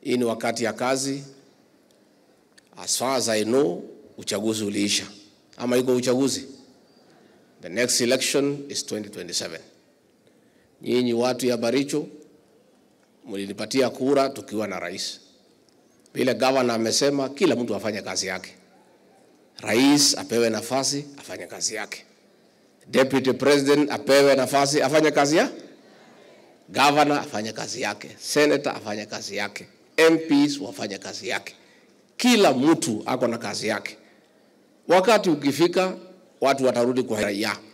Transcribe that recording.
Hii ni wakati ya kazi. As far as I know, uchaguzi uliisha ama iko uchaguzi? The next election is 2027. Nyinyi watu ya Baricho mlinipatia kura tukiwa na rais. Vile gavana amesema, kila mtu afanye kazi yake. Rais apewe nafasi afanye kazi yake, deputy president apewe nafasi afanye kazi ya governor afanye kazi yake, senator afanye kazi yake, MPs wafanye kazi yake. Kila mtu ako na kazi yake. Wakati ukifika, watu watarudi kwa raia.